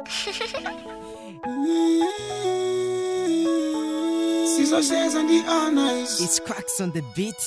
Sizocheza ndi honors It's cracks on the beat.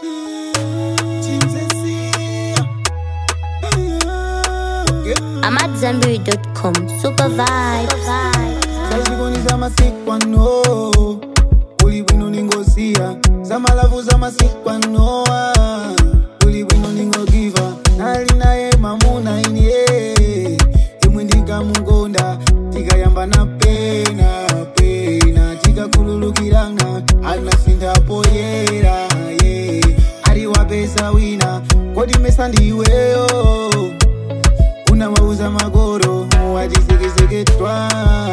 I'm at Zambiri.com. Super vibes. zazikoni zamasikwano uli bwino ningosiya zamalavu zamasikwanoa uli bwino ningogiva nali naye mamuna inie imwe ndikamukonda tikayamba na pena pena tikakhululukirana anasinthapo yera ye ali wapesa wina kodi mesa ndiweyo unawauza magoro watisekeketwa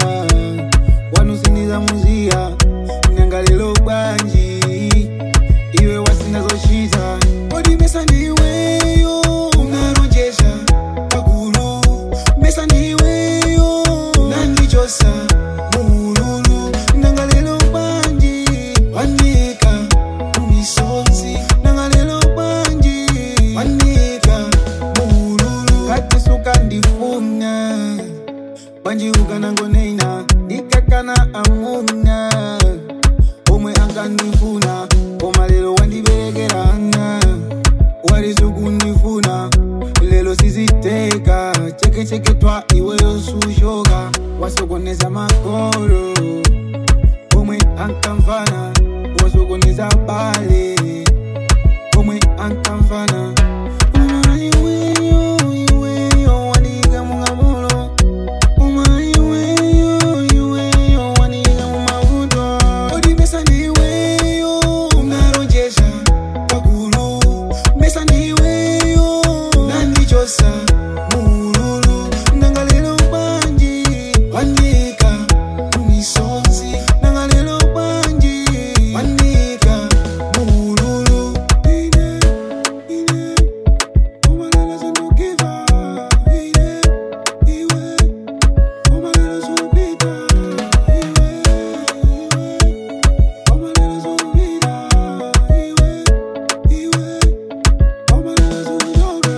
wanusiniza muziya nangalelo bwanji iwe wasinazochita kodi mesa ndiweyo unaronjesha kakulu mesa ndiweyo unandichosa muululu nangalelo bwanji wanika umisonzi nangalelo bwanji wanika muululu katisuka ndifuna bwanji ukanangoneina ndikakana amuna omwe ankandifuna koma lero wandiberekerana walizukundifuna lelo siziteka chekecheketwa iweyo sushoka wasokoneza makolo omwe ankamfana wasokoneza bale omwe ankamfana Uma iweyo, iweyo, wanika mungamulo. Uma iweyo, iweyo, wanika mumavuto. Kodi mesa ndiweyo, unaronjesha kakulu. Mesa ndiweyo, unandichosa muululu. Nangalelo bwanji, wanika mumisonzi. Nangalelo bwanji, wanika muululu. Ine, ine. Omalela zindukiva, ine, iwe. Omalela zubida, iwe, iwe. Omalela zubida, iwe, iwe. Omalela zuyoga.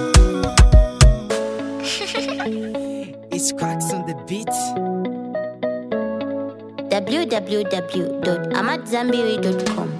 It's cracks on the beat. www.amatzambiri.com.